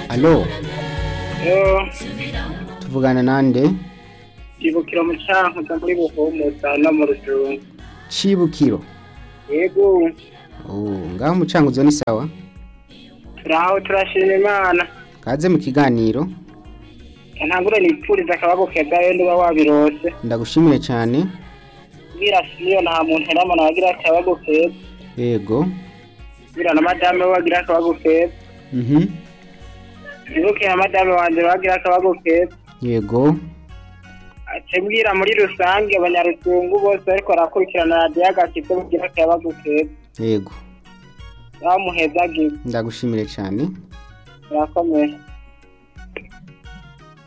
alo yo tuvugana nande ibukiro mu cankuza muri buhumuza no mu rujungu cibukiro yego oh ngaho mucanguzo ni sawa turaho turashima imana kaze mu kiganiro ntangure nipfuriza akababo keza yo niba wabirose ndagushimire cyane bwira siyo nta muntu n'amana wagira akabago keza yego bwira na madame we wagira akabago keza mhm ibuke na madame wanje wagira akabago keza yego ace mbwira muri rusange abanyaruzungu bose bariko barakurikirana radiyo agakiza bagira akabago keza yego bamuhezagiwe ndagushimire cyane murakomeye